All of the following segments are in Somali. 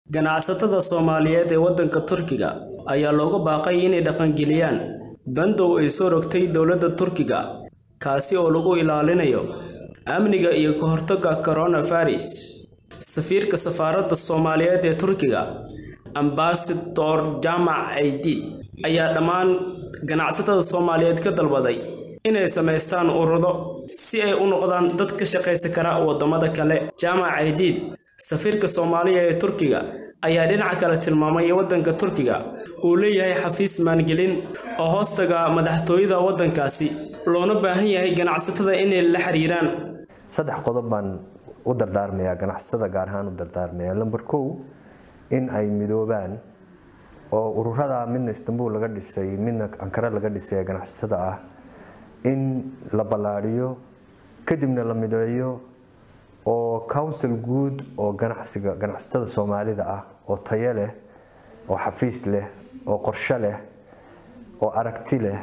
Ganacsatada Soomaaliyeed ee waddanka Turkiga ayaa looga baaqay inay dhaqangeliyaan bandow ay soo rogtay dowladda Turkiga kaasi oo lagu ilaalinayo amniga iyo ka hortagga coronavirus. Safiirka Safaaradda Soomaaliyeed ee Turkiga, Ambassador Jamac Eidid, ayaa dhammaan ganacsatada Soomaaliyeed ka dalbaday inay samaystaan ururo si ay u noqdaan dad ka shaqaysan kara waddamada kale. Jamac Eidid, safiirka Soomaaliya ee Turkiga, ayaa dhinaca kale tilmaamay in waddanka Turkiga uu leeyahay xafiis maalgelin oo hoostaga madaxtooyada waddankaasi, loona baahan yahay ganacsatada inay la xiriiraan. saddex qodob baan u dardaarmayaa ganacsatada gaar ahaan u dardaarmayaa lamber kow in ay midoobaan oo ururada midna istanbul laga dhisay midna ankara laga dhisay ee ganacsatada ah in la ballaadhiyo kadibna la mideeyo oo council guud oo ganacsiga ganacsatada soomaalida ah oo tayo leh oo xafiis leh oo qorshe leh oo aragti leh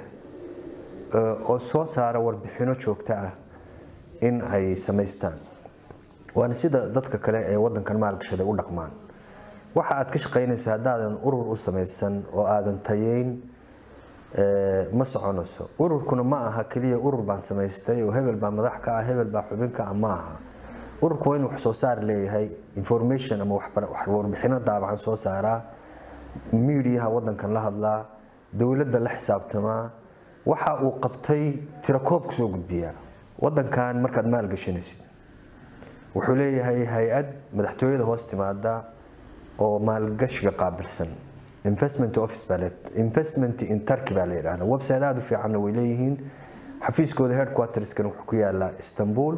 oo soo saara warbixino joogto ah in ay samaystaan waana sida dadka kale ee wadankan maalgashaday u dhaqmaan waxa aad ka shaqaynaysa haddaadan urur u samaysan oo aadan tayeyn ma soconayso ururkuna ma aha keliya urur baan samaystay oo hebel baa madax ka ah hebel baa xubin ka ah ma aha ururku waa in wax soo saar leeyahay information ama warbixino daabacan soo saaraa miidiyaha wadankan la hadlaa dowladda la xisaabtamaa waxa uu qabtay tirakoob kusoo gudbiyaa wadankan markaad maalgashanaysid wuxuu leeyahay hay-ad madaxtooyada hoos timaada oo maalgashiga qaabilsan investment office baa investment in turkey baa la yidhahdaa website aada u fiicanna way leeyihiin xafiiskooda headquarterskan wuxuu ku yaalaa istanbul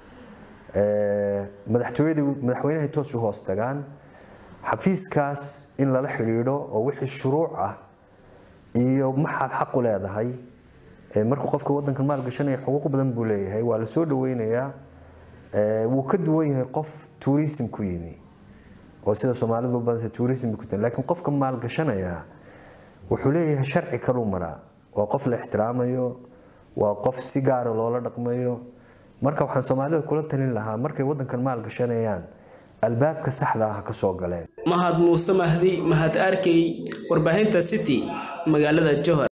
madaxtooyadii madaxweynahay toos u hoos tagaan xafiiskaas in lala xidhiidho oo wixii shuruuc ah iyo maxaad xaq u leedahay markuu qofka wadankan maalgashanaya xuquuq badan buu leeyahay waa la soo dhaweynayaa wuu ka duwan yahay qof tourism ku yimi oo sida soomaalidu badanta tourism ku tahay laakiin qofka maalgashanaya wuxuu leeyahay sharci kaluu maraa waa qof la ixtiraamayo waa qof si gaara loola dhaqmayo marka waxaan soomaalida kula talin lahaa markay wadankan maalgashanayaan albaabka saxda ah ka soo galeen mahad muuse mahdi mahad arkey warbaahinta city magaalada johor